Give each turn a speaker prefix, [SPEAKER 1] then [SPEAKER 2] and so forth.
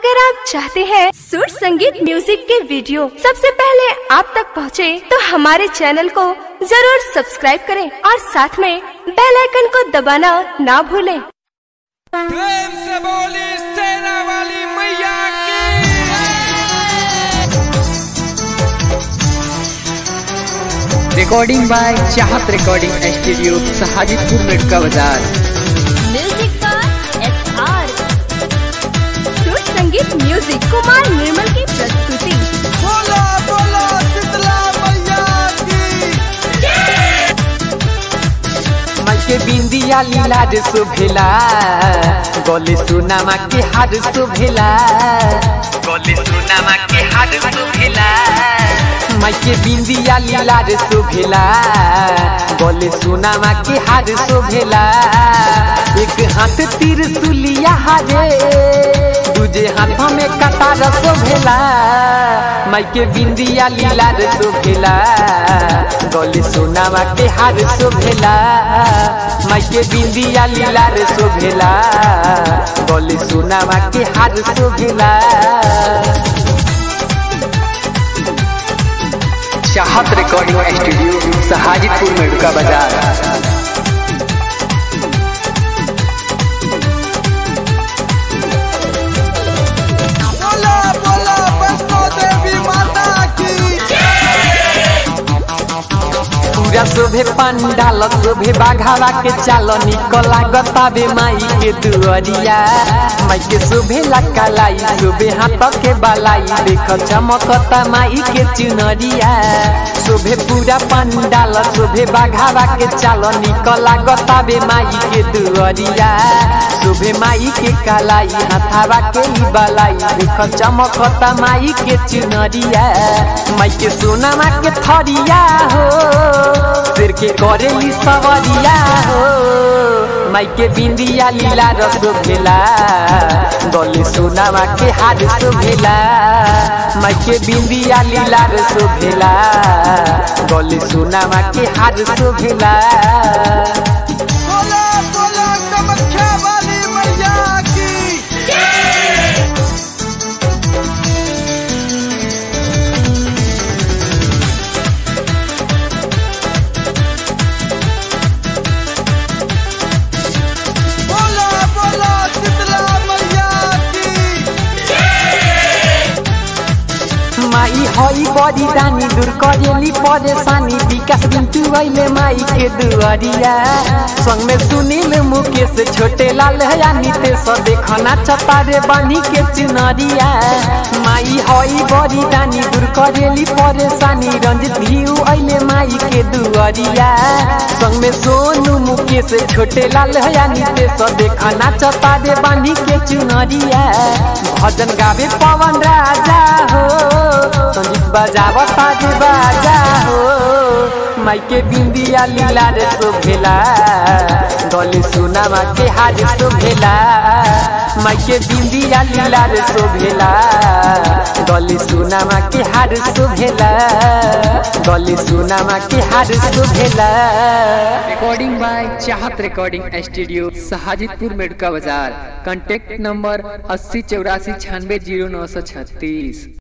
[SPEAKER 1] अगर आप चाहते हैं सुर संगीत म्यूजिक के वीडियो सबसे पहले आप तक पहुंचे, तो हमारे चैनल को जरूर सब्सक्राइब करें और साथ में बेल आइकन को दबाना ना भूलें।
[SPEAKER 2] प्रेम से बोली सेना वाली मैया की
[SPEAKER 3] recording by Chahat recording studio Sahajidpur Medka बाजार
[SPEAKER 1] म्यूजिक पर S R Sur Sangeet music Kumar निर्मल की प्रस्तुति
[SPEAKER 2] बोला बोला शीतला मैया की
[SPEAKER 3] के बिंदिया लीला रे शोभेला गले सुनामा के हार शोभेला गले सुनामा के हार शोभेला माइके बिंदिया लीला रे शोभेला गले सुनामा के हार शोभेला एक हाथ तीर सुलिया हारे दूजे हाथ में कटार शोभेला माइके बिंदिया लीला रे शोभेला गले सोनामा के हार शोभेला माइके बिंदिया लीला रे शोभेला गले सोनामा के हार शोभेला चाहत रिकॉर्डिंग स्टूडियो सहाजिदपुर मेडका बाजार
[SPEAKER 2] बोला बोला वैष्णो देवी माता की
[SPEAKER 3] पूरा शोभे पंडाल शोभे बाघावा के चाल निकला गताबे माई के दुअरिया माई के शोभे लकालाई शोभे हाथ के बालाई देख चमकता माई के चुनरिया शोभे पूरा पंडाल शोभे बाघावा के चाल निकला गताबे माई के दुअरिया शोभे माई के कालाई हाथावा के ही बालाई देख चमकता माई के चुनरिया माई के सोनामा के थरिया हो सिर के करेली सवरिया हो माई के बिंदिया लीला रस भेला गले सोनामा के हार शोभेला माई के बिंदिया लीला रस भेला गले सोनामा के हार शोभेला
[SPEAKER 2] बोला बोला कामाख्या वाली मैया की बोला बोला शीतला मैया की
[SPEAKER 3] माई हई बड़ी रानी दूर करेली परेशानी विकास बिंटू अइले माई के दुआरिया संग में सुनील मुकेश छोटे लाल हया नितेश देखना चतारे बानी के चुनरिया माई हई बड़ी रानी दूर करेली परेशानी रंजित भिऊ अइले माई के दुआरिया संग में सोनू मुकेश छोटे लाल हया नितेश देखना चतारे बानी के चुनरिया भजन गावे पवन राजा हो संगीत बजाव ताज बाजा हो माइके बिंदिया लीला रे शोभेला गले सुनामा के हार शोभेला माइके बिंदिया लीला रे शोभेला गले सुनामा के हार शोभेला गले सुनामा के हार शोभेला recording by Chahat recording studio Sahajidpur Medka बाजार कांटेक्ट नंबर अस्सी चौरासी छियानवे जीरो नौ सौ छत्तीस